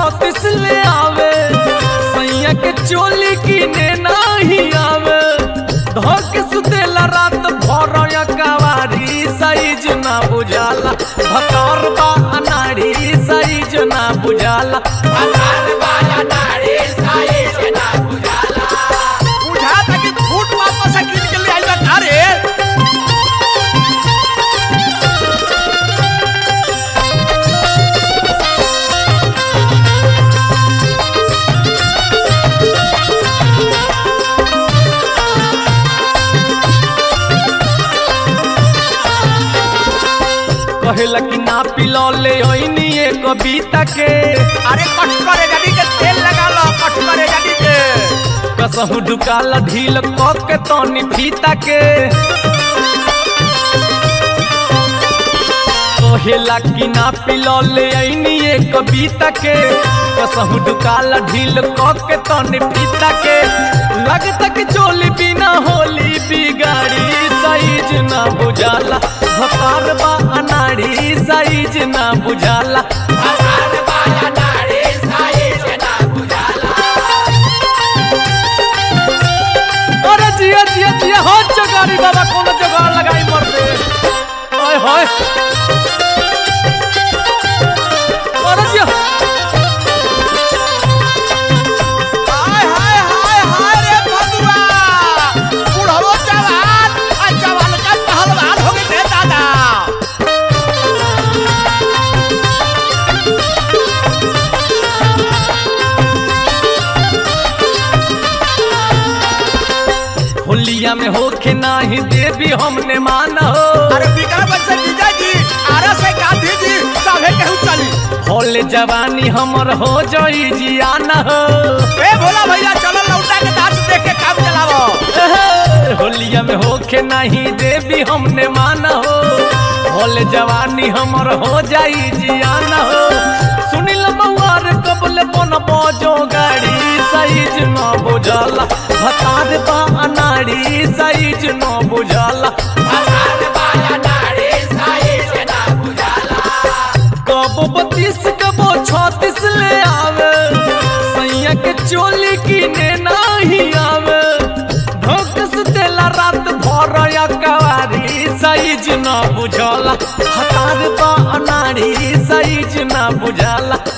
छत्तीस ले आवे सैया के चोली किने नाही आवे धक सुतेला रात भर कवारी साइज ना बुझाला भकार बा अनाड़ी साइज ना बुझाला बुझा था कि फूट वापस गिर के ले आई बा घरे कहेला कि ना पिलो ले ओइनी एक कविता के अरे कट करे गाड़ी के तेल लगा लो कट करे गाड़ी के कसहु ढुकाला ढील क के तनी फीता के कहेला कि ना पिलो ले ओइनी एक कविता के कसहु ढुकाला ढील क के तनी फीता के लगता कि चोली बिना होली बिगाड़ी साइज ना बुझाला भकार बा अनाड़ी साइज ना बुझाला अरे जिया जिया जिया हो चगारी बाबा कोनो जगाड़ लगाई मर दे ओए होए अरे जिया हाय हाय हाय हाय रे भगवा बुढ़ो जवान आ जवान का पहलवान हो गए रे दादा होलिया में होके नाही देवी हमने मान हो अरे बिगड़ बच्चे जीजा जी आरा से गांधी जी सभे कहू चली होले जवानी हमर हो जई जियान हो ए भोला भैया चलो लौटा के नाच देख के काम चलावो एहे, होलिया में होके नहीं देवी हमने मान हो होले जवानी हमर हो जाई जियान हो सुनिल महुआर कबल बन बजो गाड़ी साइज न बुझाला भतार बा अनाड़ी साइज न बुझाला कबो बत्तीस कबो छत्तीस ले आवे सैया के चोली किने नाही आवे धोकस देला रात भर या कवारी साइज न बुझला हतार बा अनाड़ी साइज न बुझला